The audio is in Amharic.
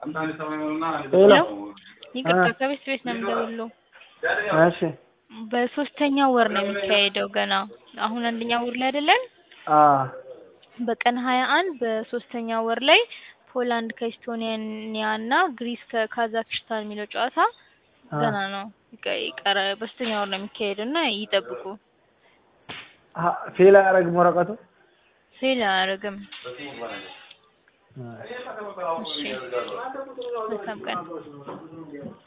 ሄሎ ይቅርታ አ- ከቤት ቤት ነው የምደውለው። እሺ በሶስተኛው ወር ነው የሚካሄደው ገና አሁን አንደኛ ወር ላይ አይደለን? አ በቀን ሀያ አንድ በሶስተኛ ወር ላይ ፖላንድ ከኢስቶኒያ እና ግሪስ ከካዛክስታን የሚለው ጨዋታ አ ገና ነው ይቀ- ይቀረ በሶስተኛ ወር ነው የሚካሄደው እና ይጠብቁ። አ- ፌል አያደርግም ወረቀቱ ፌል አያደርግም። አ እሺ መልካም ቀን።